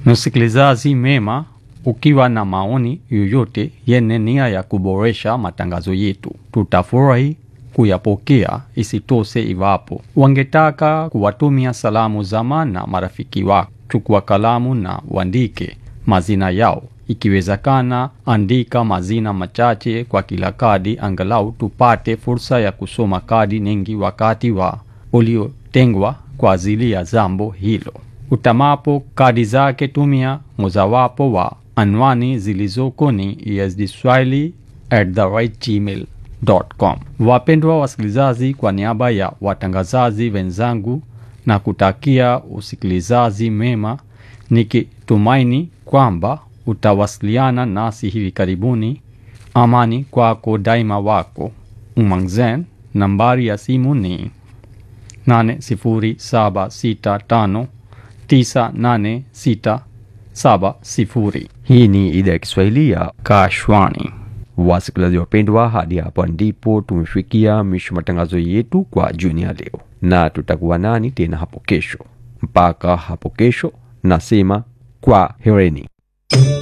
Msikilizaji mema, ukiwa na maoni yoyote yenye nia ya kuboresha matangazo yetu, tutafurahi kuyapokea. Isitoshe, iwapo wangetaka kuwatumia salamu zama na marafiki wako, chukua kalamu na uandike mazina yao. Ikiwezekana, andika mazina machache kwa kila kadi, angalau tupate fursa ya kusoma kadi nyingi wakati wa uliotengwa kwa ajili ya jambo hilo. Utamapo kadi zake, tumia mojawapo wa anwani zilizoko ni esdswahili@gmail.com. Wapendwa wasikilizaji, kwa niaba ya watangazaji wenzangu na kutakia usikilizaji mema, nikitumaini kwamba utawasiliana nasi hivi karibuni. Amani kwako daima, wako Umangzen. Nambari ya simu ni 80765 9867. Hii ni idhaa ya Kiswahili ya Kashwani. wasikilizaji wapendwa, hadi hapa ndipo tumefikia mwisho matangazo yetu kwa jioni ya leo, na tutakuwa nani tena hapo kesho. Mpaka hapo kesho, nasema kwa hereni.